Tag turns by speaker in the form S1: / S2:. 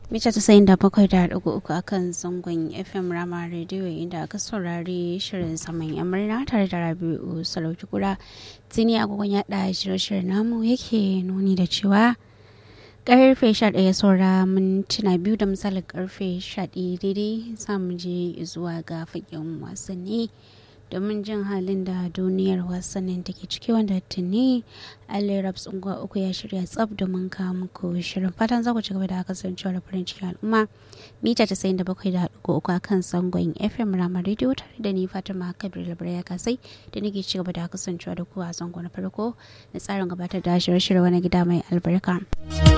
S1: mita ta sayin da bakwai da ɗigo uku akan zangon fm rama rediyo inda aka saurari shirin saman yan murna tare da rabi'u sarauki kura tuni agogon yaɗa shirye-shiryen namu yake nuni da cewa karfe 11 saura mintuna biyu da misalin karfe 11 daidai samu je zuwa ga fagen wasanni domin jin halin da duniyar wasannin take ciki wanda tuni alirab tsunguwa uku ya shirya tsab domin kawo muku shirin fatan za ku ci gaba da kasancewa da farin cikin al'umma mita ta sayin da bakwai da haɗu uku akan sangon fm ramar rediyo tare da ni fatima kabir labarai ya kasai da nake ci gaba da kasancewa da ku a zango na farko na tsarin gabatar da shirye-shirye wani gida mai albarka.